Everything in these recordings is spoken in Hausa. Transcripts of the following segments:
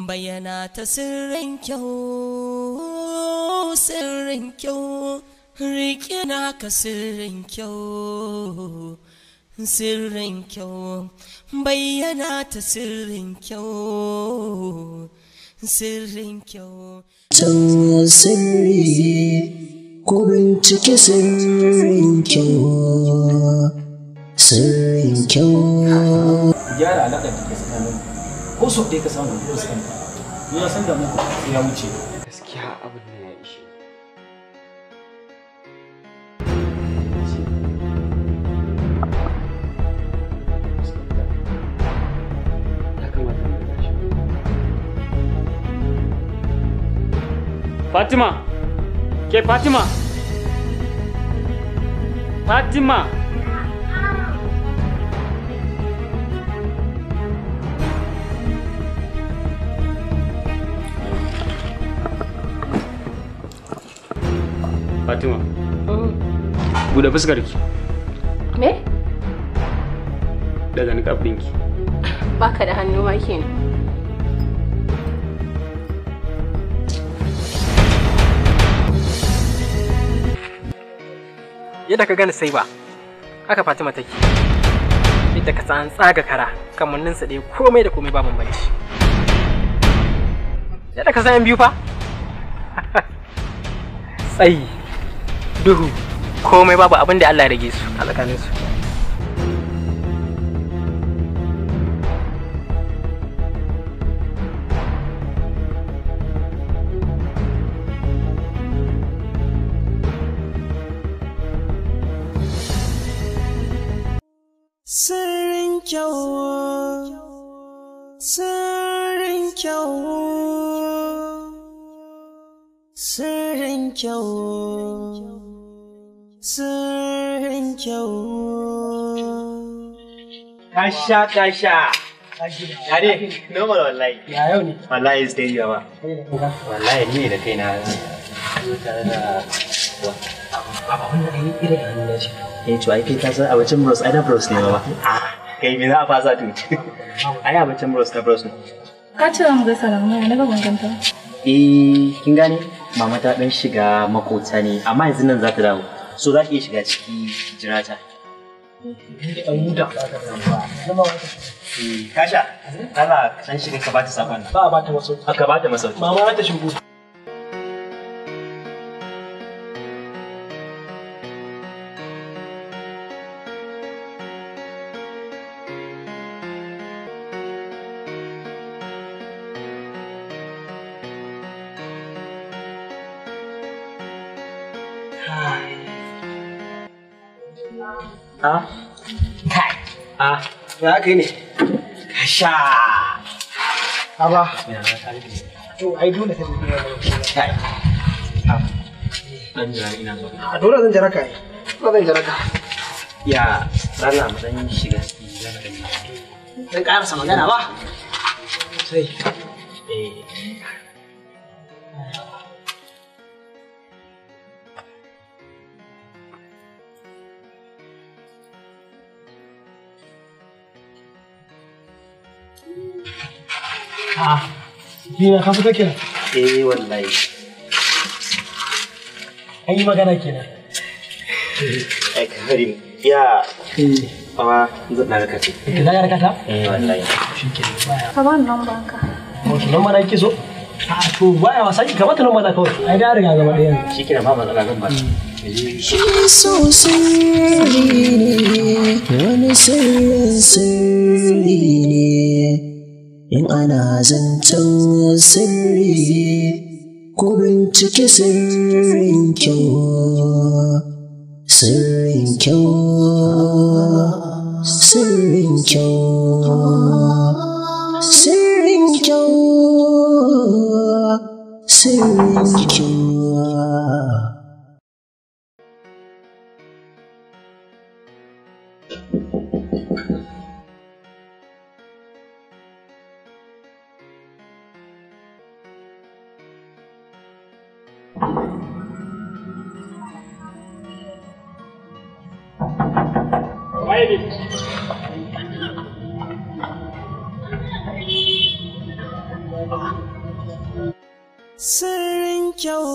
bayyana ta sirrin kyau sirrin kyau riƙe naka sirrin kyau sirrin kyau bayyana ta sirrin kyau sirrin kyau Can sirri ko bincike sirrin kyau sirrin kyau gyara alaƙar da ke tsakanin ko so ɗaya ka samu ko su kanta ni na san da muku sai ya wuce gaskiya abin da ya ishe ya kamata mu tashi Fatima! Ke Fatima! Fatima! Fatima, buɗe fuskar ki Me? daga niƙaf ɗinki. Baka da hannu ma kenan. yadda ka gani sai ba haka fatima take yadda ka san tsaga kara kamanninsa ɗaya komai da komai ba bambanci yadda ka san yan biyu fa tsayi duhu komai babu abin da Allah ya rage su a tsakaninsu sirrin kyau sirrin kyau sirrin kyau sirrin kyau Kasha kasha. Ya ne? Normal wallahi. ya yau ne Wallahi is daily ba. Wallahi ni ne da kaina. Tare da Eh to ai kai ka san abincin bros ai na bros ne ba. Ah kai me za a fasa to. Ai abincin bros na bros ne. Ka ce mu gaisa da mama na ga banganta. Eh kin gane mama ta dan shiga makota ne amma yanzu nan za ta dawo. So za ki iya shiga ciki ki jira ta. Eh, Kasha, Allah san shiga ka bata sakon nan. ba a bata wasu Ka bata masauki. mama ta shigo Ah, ah, ya aka yi ne Kasha. Aba. To ai dole ta bi Kai. Dan jira ina zo. A dole zan jira ka ai. Ba zan jira ka. Ya, Allah mu dan shiga ciki zan gani. Dan karasa magana ba. Sai. Eh, Ah. Bina ka fita kenan. eh wallahi. An yi magana kenan. Ai Karim, ya Awa, zan na raka ce. Ka za ka rakata? Eh wallahi. Ka ba ni lambar ka. Wato nan mana yake so? A to baya wasa ki kamata nan mana kawai. Ai da riga gaba ɗaya. Shi kina ba matsala zan ba. Shi so sirri ne wani sirrin sirri ne in ana zancen sirri ko bincike sirrin kyau sirrin kyau sirrin kyau sirrin kyau sirrin kyau Sirrin kyau,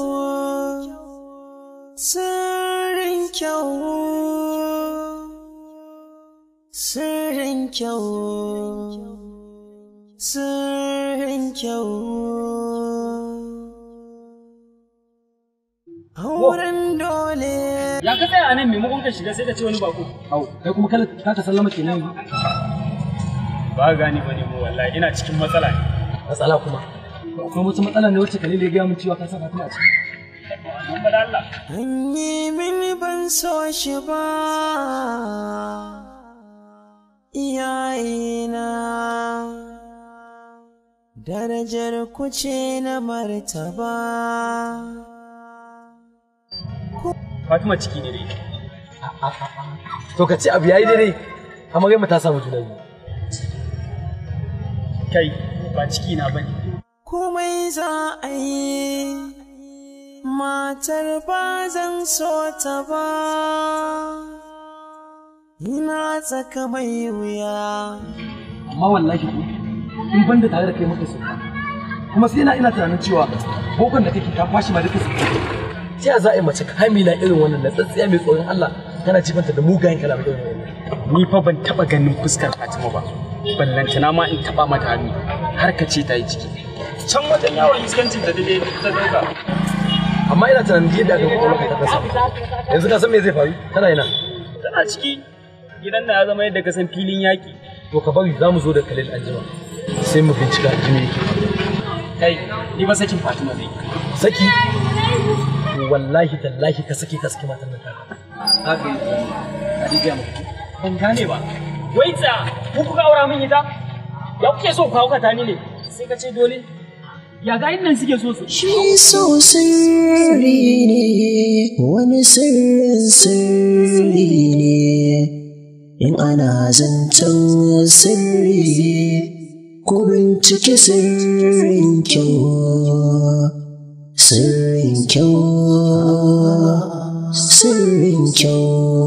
sirrin kyau, sirrin kyau, sirrin kyau. Auren dole. Ya ka tsaya a nan maimakon ka shiga sai ka ce wani bako. Au, kai kuma kala ka ta sallama kenan yanzu. Ba gani ba ne mu wallahi ina cikin matsala ne. Matsala kuma. Akwai wata matsala ne wacce Khalil ya gaya min cewa ka sa Fatima a ciki. Mun bada Allah. An yi mini ban so shi ba, iyayena. Darajar ku ce na martaba. Fatima ciki ne dai. To ka ce abu yayi daidai. Amma ta samu juna biyu. Kai ba ciki na bane. Komai za a yi, matar ba zan so ta ba. Ina tsaka mai wuya. Amma wallahi ko in banda tare da kai muka sauka. Kuma sai ina ina tunanin cewa bokon da kake ka kwashi ma duka su. Ta za a yi mace kamila irin wannan na tsatsiya mai tsoron Allah tana jibanta da mugayen kalamai irin wannan. Ni fa ban taba ganin fuskar Fatima ba. Ballantana ma in taba mata hannu har ka ce ta yi ciki. Can wajen yawon iskancin da dai ta dauka. Amma ina tunanin yadda aka kwakwalwa ka ta kasa. Yanzu ka san me zai faru? Tana ina. Tana ciki gidan na ya zama yadda ka san filin yaƙi. To ka bari za mu zo da Khalil anjima. Sai mu bincika jini yake. Kai, ni ba sakin Fatima zai. Saki? Wallahi tallahi ka saki ka saki matan nan taka. Haka yi Khadija mu. Ban gane ba. Wai tsaya, ku kuka aura min ita? Ya kuke so ku haukata ni ne? Sai ka ce dole. Ya ga nan suke so su. Shi so sirri ne, wani sirrin sirri ne. In ana zancen sirri, ku bincike sirrin kyau. Sirrin kyau, sirrin kyau,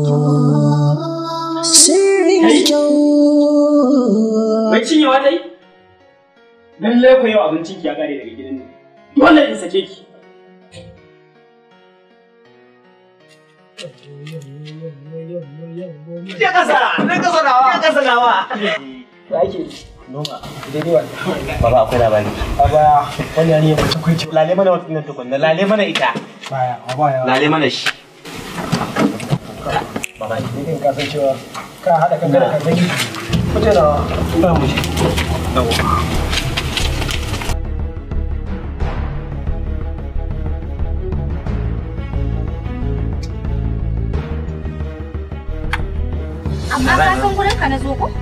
sirrin kyau. Bai cinyewa dai? Lallai ku yau abincin ki ya kare daga gidan nan. Dole in sake ki. Ya kasa, na kasa nawa, ya kasa nawa. Ya ake noma daidai wannan. Baba akwai labari. A baya wani yani ya mace kwai Lale mana wata nan tukunna, lale mana ita. baya a baya. Lale mana shi. Baba ni kan kasan cewa ka haɗa kanka da kanka ki. Kuce da ba mu je. Amma ka san gurin ka na zo ko?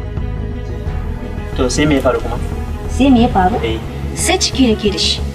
To sai me ya faru kuma? Sai me ya faru? Eh. Sai ciki nake da shi.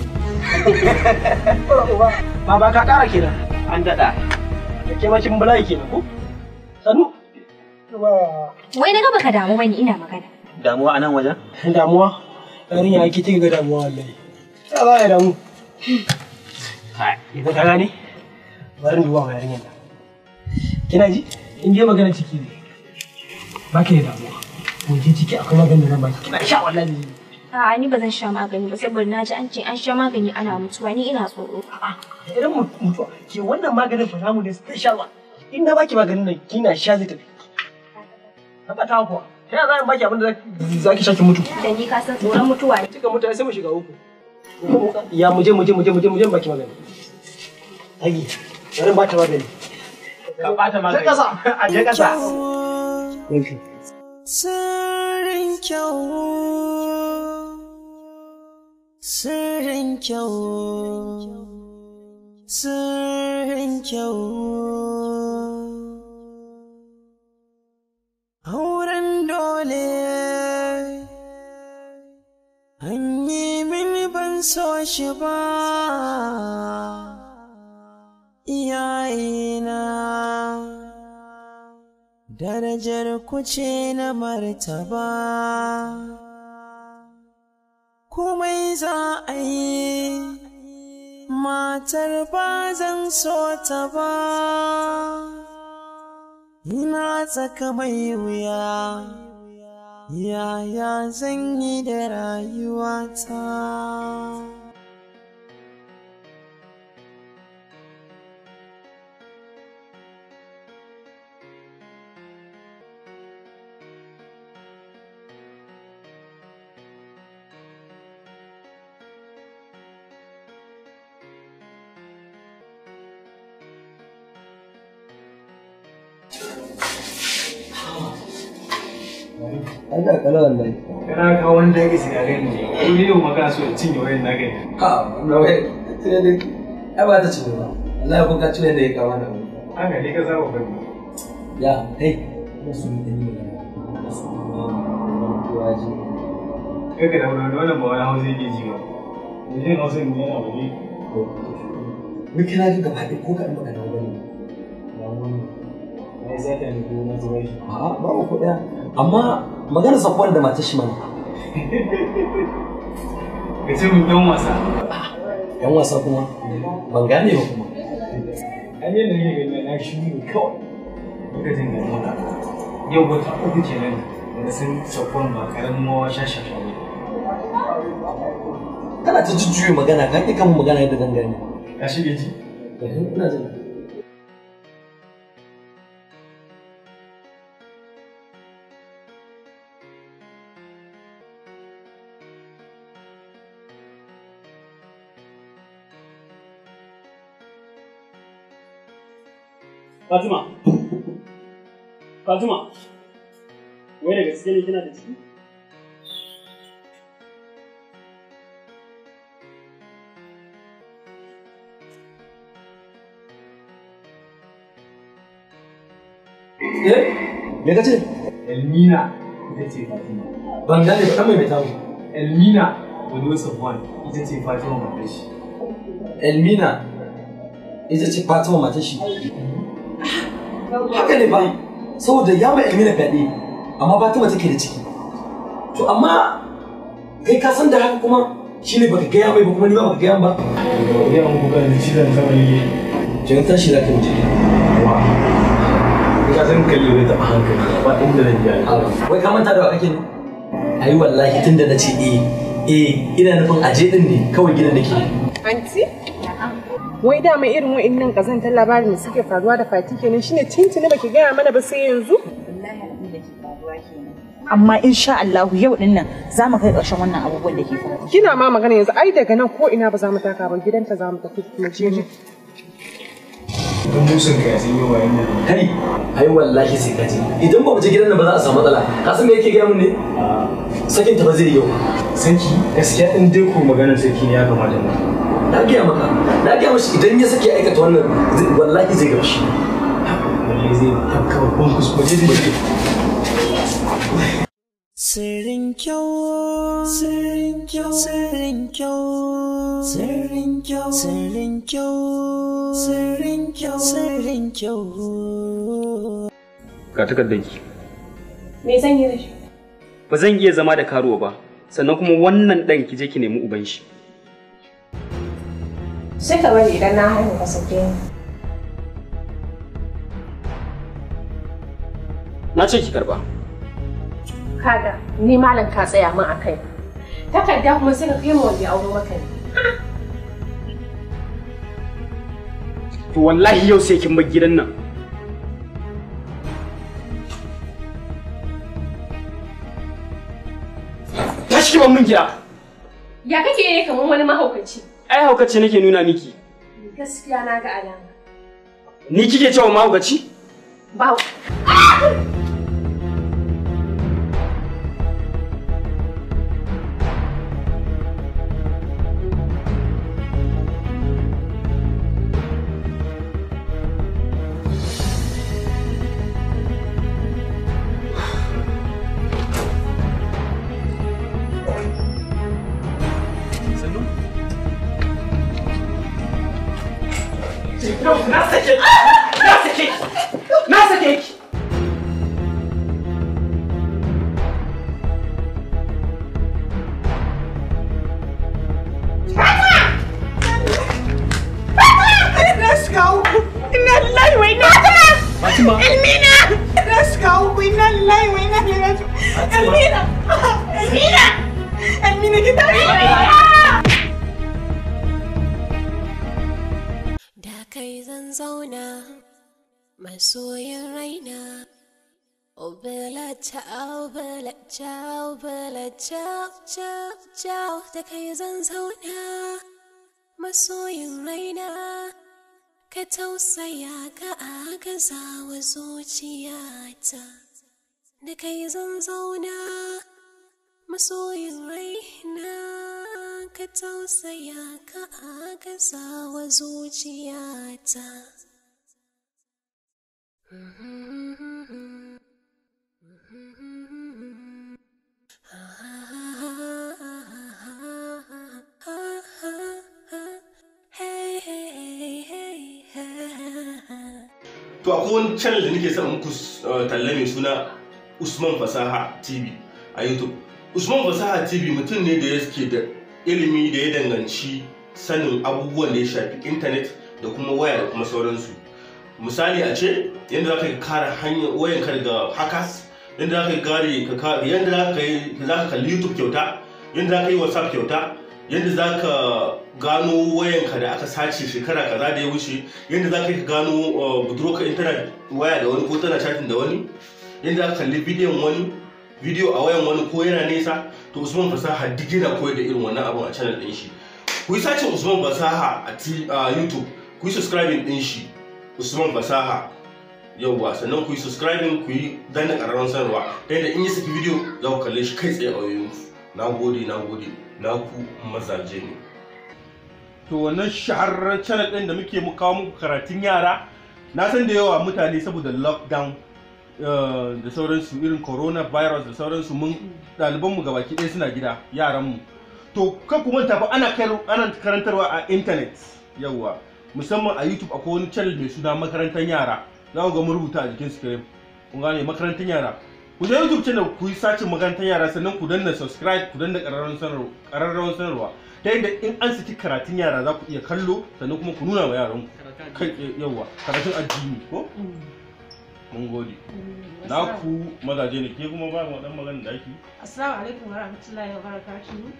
Baba ka ƙara kenan. An daɗa. Da ke macin bala'i kenan ko? Sannu. Wai na ga baka damu bane ina magana. Damuwa a nan wajen? Damuwa. Yarinya ake kika ga damuwa wallahi. Ya za ya damu. Idan ka gane? Bari duba ma yarinyar nan. Kina ji? In je magana ciki ne. Ba ki da damuwa. Mun je ciki akwai maganin da zan baki. Kina sha wallahi. A'a ni ba zan sha magani ba saboda na ji an ce an sha magani ana mutuwa ni ina tsoro. Idan mutuwa ke wannan maganin fa namu ne special one. In na baki maganin nan kina sha zai tafi. Tabbata kuwa. Ta za baki abin da za ki sha ki mutu. Da ni ka san tsoron mutuwa ne. Kika mutu sai mu shiga uku. Ya muje muje muje muje muje baki magani. Agi, bari ba ta magani. Ka ɓata magani. Je kasa. A je kasa. Thank you. Sirrin kyau, sirrin kyau, sirrin kyau. Auren dole, an yi mini ban so shi ba, iyayena. darajar ku ce na martaba komai za a yi matar ba zan so ta ba ina tsaka mai wuya yaya zan yi da rayuwata An ga kala wallahi. Kana kawo wani dage su gare ni. Ko ni yau magana so in cinye wayan na gani. Ha, na wai tune da ai ba ta cinye ba. Allah ko ka tune da ya kawo na. Haka ne ka saba bari. Ya, kai, ina so mu yi magana. Ina so mu yi magana. Waje. Kai ka da wani wannan ba wani hausa yake ji ba. Mutum hausa ne yana wani. Wai kana ga gaba ɗaya ko ka ɗan magana ba ne. Na yi sata ne ko na zuwa shi. A'a, ba ku ɗaya. Amma magana safuwan da matar shi mana. Ka ce mun dan wasa. Yan wasa kuma ban gane ba kuma. An yi da ne gani na shi ne kawai. Lokacin da maka. Yau wata uku kenan da na san safuwan ba karamin mawa shashasha ba. Kana ta jujjuya magana ka ƙi kan magana yadda zan gane. Ka shige ji? Ina jin. Fatima. Fatima. Wai da gaske ne kina da ciki? Eh? Me ka ce? Elmina ita ce Fatima. Ban gane ba, ɗan mai mai tamu. Elmina Wado Safwan ita ce Fatima matar shi. Elmina ita ce Fatima matar shi. Haka ne ba, saboda ya ma Elmina fyaɗe, amma Fatima take da ciki. To amma kai ka san da haka kuma shi ne baka gaya mai ba kuma ni ba baka gaya ba. Ya mu kuka da cizon sama ne. Jan tashi za ka wuce. Wa. Ka san kalli bai taɓa hankali ba inda zan ji Wai ka manta da wa kake ne? Ai wallahi tunda na ce eh eh ina nufin aje din ne kawai gidan da ke. Anti? Wai dama irin wa'innan kazantar labarin da suke faruwa da fati kenan shine tintini baki gaya mana ba sai yanzu? amma insha Allah yau din nan za mu kai ƙarshen wannan abubuwan da ke faruwa. Kina ma magana yanzu ai daga nan ko ina ba za mu taka ba gidanta za mu tafi mu je. Don musun ka sun yi wa yanda Kai, ai wallahi sai ka je. Idan ba mu je gidan nan ba za a samu matsala. Ka san me yake gaya mun ne? Sakin ta ba zai yi yau. Saki gaskiya in dai ko maganar saki ne ya kamata mu. Na gaya maka, na gaya mashi idan ya sake aikata wannan zai- wallahi zai gamshi. Wallahi zai tafka babban kuskure zai Sirrin kyau, sirrin kyau, sirrin kyau, sirrin kyau, sirrin kyau, sirrin kyau, sirrin kyau. Ga takardanki. Me zan yi da shi? Ba zan iya zama da karuwa ba, sannan kuma wannan ɗan ki je ki nemi uban shi. Sai ka bari idan na haihu ka sake ni. Na ce ki karba. Kaga ni malam ka tsaya min a kai. Takarda kuma sai ka kai ma wanda ya auro maka ne. To wallahi yau sai kin bar gidan nan. Tashi ki ban min gida. Ya kake yi kamar wani mahaukaci? Ai haukace nake nuna miki. Gaskiya na ga alama. Ni kike cewa mahaukaci? Ba. Na sake ki! Na sake ki! Na sake ki! Na shiga uku. Ina lillahi wa ina ilaihi Fatima. Elmina! Na shiga uku ina lillahi wa ina ilaihi raji'un. Elmina! Elmina! Elmina ki tashi! Da kai zan zauna masoyin raina. Oh Bella ciao Bella ciao Bella ciao ciao ciao da kai zan zauna masoyin raina. Ka tausaya ka agaza wa zuciyata da kai zan zauna masoyin raina. Ka tausaya ka agaza wa zuciyata. To akwai wani channel da nake son muku uh, talla mai suna Usman Fasaha TV a YouTube. Usman Fasaha TV mutum ne da yake da ilimi da ya danganci sanin abubuwan da ya shafi intanet da kuma waya da kuma sauransu. Misali a ce yadda za ka kare hanyar wayanka daga hackers, yadda za ka gare ka yadda za ka yi za ka kalli YouTube kyauta, yadda za ka yi WhatsApp kyauta, yadda za ka gano wayanka da aka sace shekara kaza da ya wuce yadda za ka yi gano budurwarka in tana waya da wani ko tana chatting da wani yadda za ka kalli bidiyon wani bidiyo a wayan wani ko yana nesa to usman fasaha duk yana koyar da irin wannan abun a channel din shi ku yi sacin usman fasaha a youtube ku yi subscribing din shi usman fasaha yauwa sannan ku yi subscribing ku yi danna ƙararrawar sanarwa ta yadda in yi saki bidiyo za ku kalle shi kai tsaye a wayoyinku na gode na gode na ku mazaje ne to wannan shahararren channel ɗin da muke mu kawo muku karatun yara na san da yawa mutane saboda lockdown da sauransu irin coronavirus da sauransu mun ɗalibanmu gabaki ɗaya suna gida yaranmu to kan ku manta fa ana ana karantarwa a internet yawa musamman a youtube akwai wani channel mai suna makarantar yara za ku ga mun rubuta a jikin screen kun gane makarantar yara ku je youtube channel ku yi sacin makarantar yara sannan ku danna subscribe ku danna ƙararrawar sanarwa ta yadda in an saki karatun yara za ku iya kallo sannan kuma ku nuna wa yaran ku kai yawa karatun addini ko mun gode na ku mazaje ne ke kuma ba mu dan magana da ake assalamu alaikum warahmatullahi wabarakatuh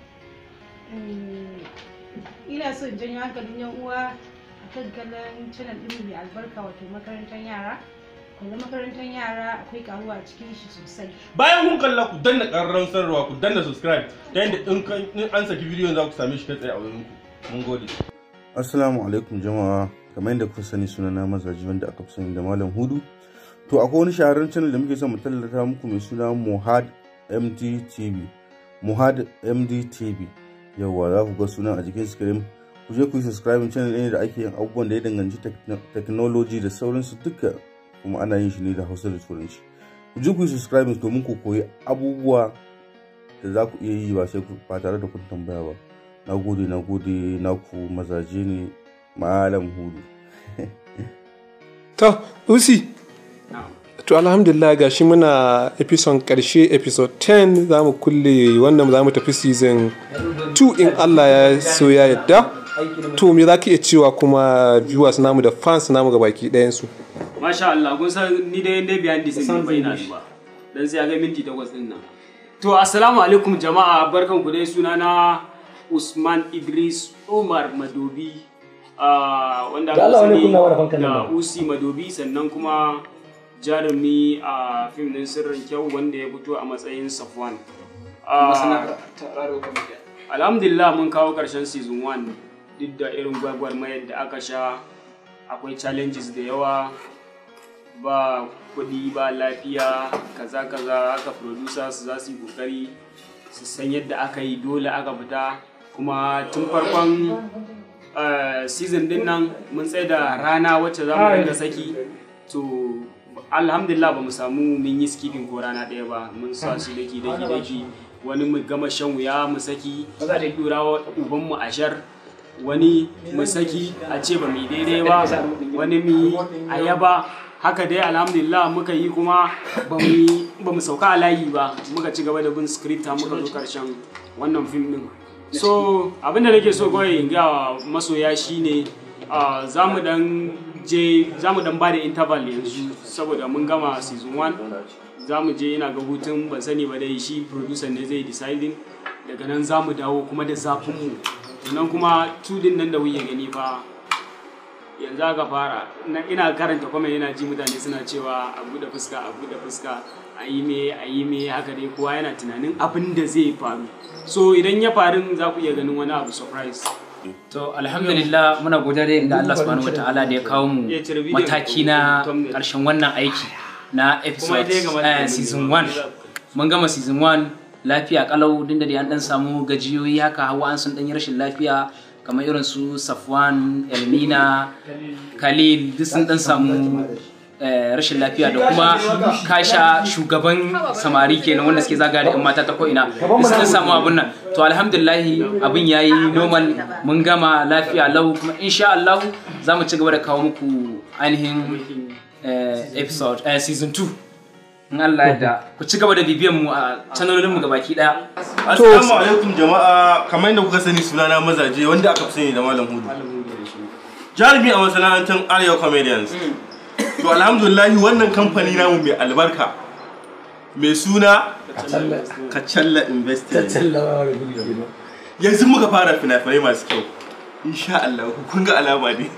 ina son janyo hankalin yan uwa akan kallon channel ɗin mai albarka wato makarantar yara kuma makarantar yara akwai karuwa a cikin shi sosai bayan kun kalla ku danna ƙararrawar sanarwa ku danna subscribe ta yadda in an saki bidiyon za ku same shi kai tsaye a wurin ku mun gode assalamu alaikum jama'a kamar yadda kuka sani suna na mazaji wanda aka fi sani da malam hudu to akwai wani shahararren channel da muke son mu tallata muku mai suna muhad mdtv muhad mdtv yawwa za ku ga sunan a jikin screen ku je ku yi subscribing channel ɗin da ake yin abubuwan da ya danganci technology da sauransu duka kuma ana yin shi ne da hausa da turanci ku je ku yi subscribing domin ku koyi abubuwa da za ku iya yi ba sai ba tare da kun tambaya ba na gode na gode na ku mazaje ne malam hudu to usi to alhamdulillah ga shi muna episode karshe episode 10 za mu kulle wannan za mu tafi season 2 in allah ya so ya yadda to me za ka iya cewa kuma viewers namu da fans namu ga baki ɗayansu Masha Allah, kun san ni dai dai behind the scene bai na ba. Dan sai ga minti takwas din nan. To assalamu alaikum jama'a barkan ku dai suna na Usman Idris Umar Madobi. wanda aka sani da Usi Madobi sannan kuma jarumi a fim din sirrin kyau wanda ya fito a matsayin Safwan. Alhamdulillah mun kawo karshen season 1 duk da irin gwagwarmayar da aka sha akwai challenges da yawa ba kuɗi ba lafiya kaza kaza haka producers za su yi kokari su san yadda aka yi dole aka fita kuma tun farkon season din nan mun tsaye da rana wacce za mu dinga saki to alhamdulillah ba mu samu mun yi skipping ko rana ɗaya ba mun sa su daki daki daki wani mu gama shan wuya mu saki a dura wa ubanmu ashar wani mu saki a ce ba mu daidai ba wani mu a yaba haka dai alhamdulillah muka yi kuma ba mu sauka a layi ba muka ci gaba da bin script muka zo karshen wannan fim din so abinda nake so kawai in ga masoya shine za mu dan je za mu dan ba da interval yanzu saboda mun gama season 1 za mu je ina ga hutun ban sani ba dai shi producer ne zai deciding daga nan za mu dawo kuma da zafin mu sannan kuma tudin nan da wuya gani fa yanzu aka fara na- ina karanta kuma yana ji mutane suna cewa a buɗe fuska a buɗe fuska a yi me a yi me haka dai kowa yana tunanin abin da zai faru so idan ya faru za ku iya ganin wani abu surprise To alhamdulillah muna godiya da Allah subhanahu wataala da ya kawo mu Ya cire bidiyon mataki na karshen wannan aiki na episode ita ya kamata eh, mu season yi. 1 mun gama season 1 lafiya kalau din da dai an dan samu gajiyoyi haka hawa an sun dan yi rashin lafiya kamar irin su Safwan Elmina Khalil duk sun dan samu eh, rashin lafiya da kuma kasha shugaban samari kenan wanda suke zaga da 'yan mata ta ko'ina duk sun dan samu abun nan to alhamdulillahi abin yayi normal mun gama lafiya lau kuma insha Allah za mu ci gaba da kawo muku ainihin eh, episode eh, season 2 in Allah ya da ku ci gaba da bibiyan mu a channelin mu gabaki daya Assalamu alaikum jama'a kamar yadda kuka sani sunana mazaje wanda aka fi sani da Malam Hudu. Jarumi a masana'antar Arewa Comedians. To alhamdulillah wannan kamfani namu mai albarka mai suna Kacalla Investment. Yanzu muka fara fina-finai masu kyau. Insha Allah kun ga alama ne.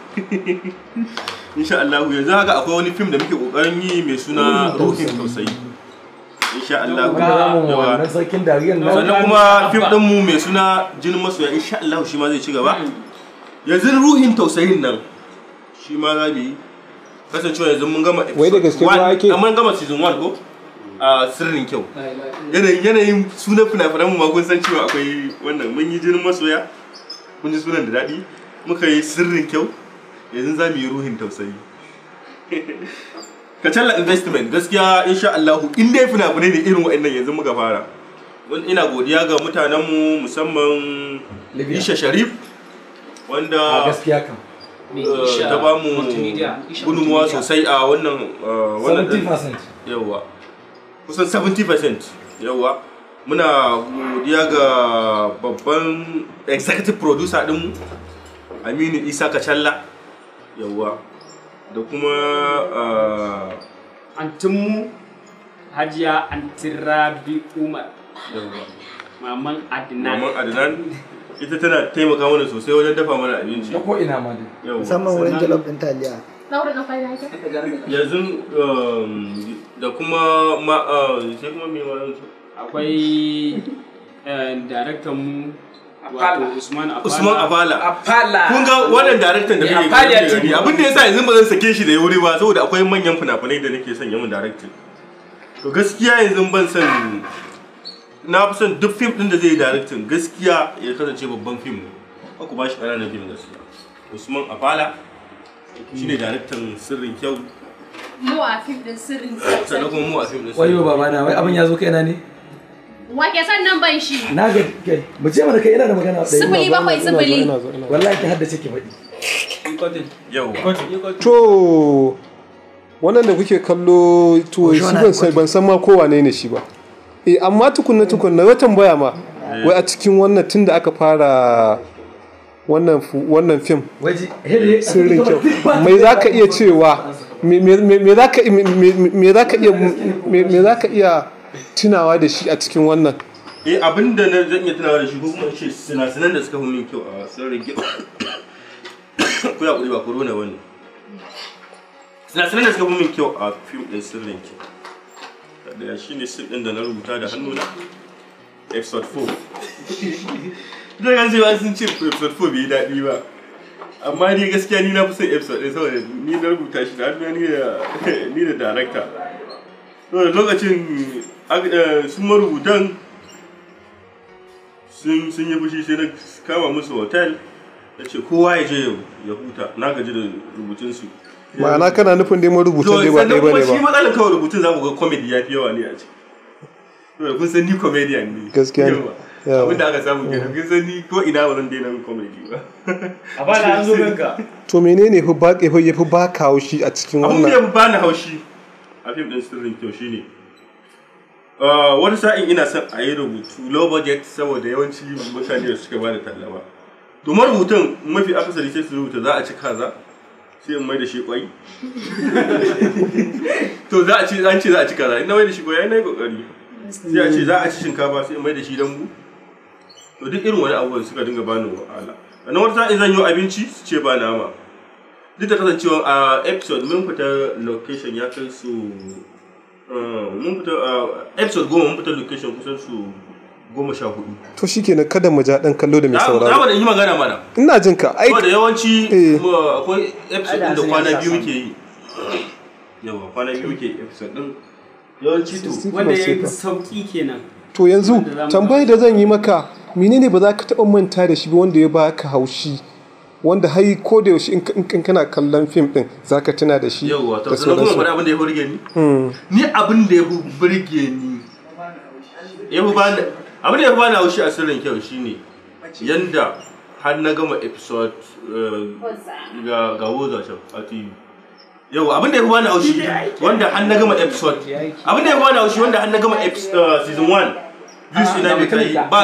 Insha Allah yanzu haka akwai wani fim da muke kokarin yi mai suna Ruhin Tausayi. Insha Allah. Yawa. wannan sarkin dariyar nan sannan kuma fim din mu mai suna jinin masoya insha Allah shi ma zai ci gaba yanzu ruhin tausayin nan shi ma za mu yi kasancewa yanzu mun gama Wai da gaske one- ruwa ake? a mun gama season 1 ko a sirrin kyau yanayin yanayin sunan fina-finan mu ma kun san cewa akwai wannan mun yi jinin masoya kun ji sunan da daɗi muka yi sirrin kyau yanzu za mu yi ruhin tausayi Kacalla investment gaskiya insha Allah in dai fina-finai ne irin waɗannan yanzu muka fara. Wani ina godiya ga mutanenmu musamman Isha Sharif wanda a gaskiya kam eh, ta ba mu gudunmuwa sosai a wannan eh, wannan ɗin. 70% Yawwa. Kusan 70% yawwa. Muna godiya ga babban executive producer ɗinmu Aminu Isa Kacalla yawwa. da kuma ah, antinmu hajiya antirabi umar maman adnan Maman Adnan ita tana taimaka mana sosai wajen dafa mana abinci. ta ko ina ma dai Yau. musamman wurin jalof ɗin taliya Laura na fara yake? Yanzu um, da kuma ma ah, sai kuma me ma yanzu? akwai eh, daraktan mu wato Usman Afala Usman Afala. Afala. Kun ga wannan daraktan da Yeah, muke Afala gani TV. abin da yasa yanzu ba zan sake shi da wuri ba saboda akwai manyan fina-finai da nake son yamin daraktin. To gaskiya yanzu ban son na fi son duk fim din da zai yi daraktin gaskiya ya kasance babban fim ne. Ba ku ba shi ƙananan fim gaskiya. Usman Afala shine daraktan sirrin kyau Mu a fim din sirrin sannan kuma mu a fim din wayo baba na wai abin ya zo kaina ne Wake sannan ban shi. na ga kai mu ce mana kai ina da magana ɗaya Sifili bakwai sifili. wallahi ki haddace ki faɗi Yau. To wannan da kuke kallo to shi ban san ban san ma ko wane ne shi ba. Eh amma tukunna tukunna wata tambaya ma wai a cikin wannan tunda aka fara wannan fu- wannan film waje hele sirrin kyau mai za ka iya cewa me me- me- me za ka me- me me za ka iya me me za ka iya tunawa da shi a cikin wannan eh abin da na zan iya tunawa da shi ko kuma in ce sinasinan da suka fi min kyau a sirrin kyau ko ya kuri ba corona bane sinasinan da suka fi min kyau a fim din sirrin kyau da shi ne sin din da na rubuta da hannuna episode 4 zai gan cewa sun ce episode 4 bai yi daɗi ba amma ni gaskiya ni na fi son episode ɗin saboda ni na rubuta shi da hannuna ni da ni da director saboda lokacin ag- eh, su marubutan sun sun yi fushi sai na kama musu hotel da ce kowa ya je ya huta na gaji da rubutunsu ma'ana kana nufin dai marubutan dai ba ɗaya bane shi ba matsalar kawai rubutun za ku ga comedy ya fi yawa ne a ciki saboda kun san ni comedian ne Gaskiya ne. Yawa. Yawa. abin da aka samu kenan kun san ni ko ina ba zan daina yin comedy ba a bada an zo ganka to menene fi ba ya fi ba ka haushi a cikin abin da ya wannan fi bani haushi a fim din sirrin kyau shine uh, wani sa'in ina son a yi rubutu low budget saboda yawanci mutane da suka bada talla ba to marubutun mafi akasari sai su rubuta za a ci kaza sai in mai da shi kwai to za a ci an ce za a ci kaza in na mai da shi kwai ai na yi kokari sai a ce za a ci shinkafa sai in mai da shi dambu to duk irin wani abubuwan suka dinga bani wahala sannan wata sa'in zan yi abinci su ce ba nama duk da kasancewa a episode mun fita location ya kai su uh, mun fita a episode goma mun fita location kusan su goma sha hudu to shikenan kada mu ja dan kallo da mai za mu sauraro da yi magana mana ina jin ka ai saboda yawanci mu akwai episode din da kwana biyu muke yi yawa kwana biyu muke yi episode din yawanci to wanda ya yi sauki kenan to yanzu Wanda za mu- tambayar da zan yi maka menene ba za ka taɓa manta da shi ba wanda ya baka haushi wanda har ko da yaushe in ka- in kana kallon fim din za ka tuna da shi yawa to da sannan kuma sauransu faɗi abin da ya burge ni Hmm. ni abin da ya fi burge ni ya fi bani abin da ya fi bani haushi a sirrin kyau shine yanda har na gama episode eh, ga ga woza can a tv yau abin da ya fi bani haushi wanda har na gama episode abin da ya fi bani haushi wanda har na gama episode eh, season 1 views ina bai kai ba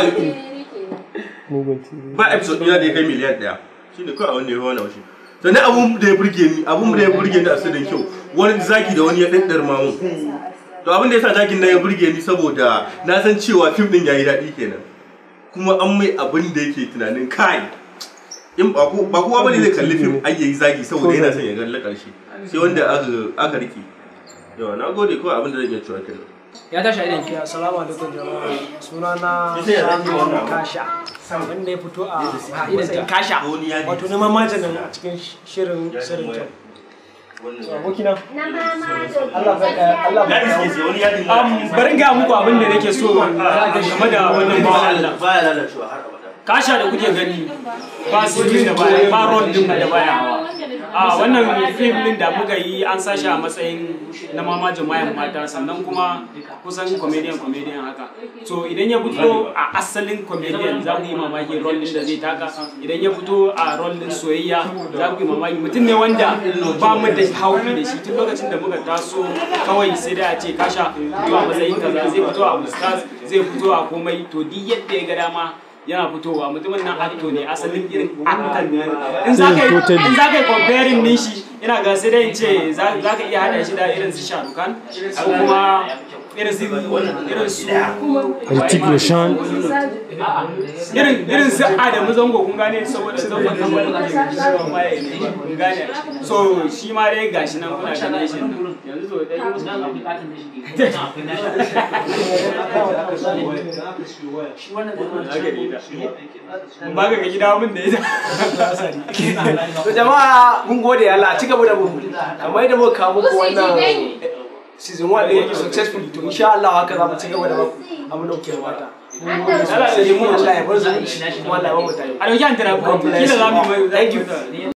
ba episode ina da ya kai miliyan daya shine kawai abin da ya fi bani haushi sannan abun da ya burge ni abun da ya burge ni a sirrin kyau wani zaki da wani ya daddar mamun to abin da yasa zakin nan ya burge ni saboda na san cewa fim din yayi daɗi kenan kuma an mai abin da yake tunanin kai in ba ko ba kowa bane zai kalli fim ai yayi zagi saboda yana son ya ga karshe sai wanda aka aka rike yawa na gode kawai abin da zan iya cewa kenan ya tashi a idan ki assalamu alaikum jama'a sunana Sai ya rage Sami wannan. Kasha wanda ya fito a a idan Kasha wato neman majanin a cikin shirin shirin kyau abokina Allah ya Allah ya Um, bari ga muku abin da nake so game da wannan bawan Allah. baya lalacewa har abada Kasha da kuke gani ba su da baya ba ron din da baya hawa. A wannan film din da muka yi an sashi a matsayin na mamajin mayan mata sannan kuma kusan comedian comedian haka. So idan ya fito a asalin comedian za ku yi mamaki rol din da zai taka idan ya fito a rol din soyayya za ku yi mamaki mutum ne wanda ba mu da haufi da shi tun lokacin da muka taso kawai sai da a ce kasha fito a matsayin kaza zai fito a ustaz zai fito a komai to duk yadda ya ga dama yana fitowa mutumin nan acto ne asalin irin actor ne in za ka yi in za ka yi comparing din shi ina ga sai dai in ce za za ka iya hada shi da irin su Sharukan ko kuma irin su irin su Hrithik Roshan. irin irin su Adamu Zango kun gane saboda zango nan wani kun gane so shi ma dai gashi nan kuna ganin shi yanzu so dai musu ba ka ga gida mun da ita to jama'a mun gode Allah ci gaba da mu kamar yadda muka kawo muku wannan season 1 da yake successful to insha Allah haka za mu ci gaba da baku abin da kuke bukata Allah ya yi mu Allah ya bar su kuma Allah ya ba mu tare a dauki an tara kila za mu yi thank you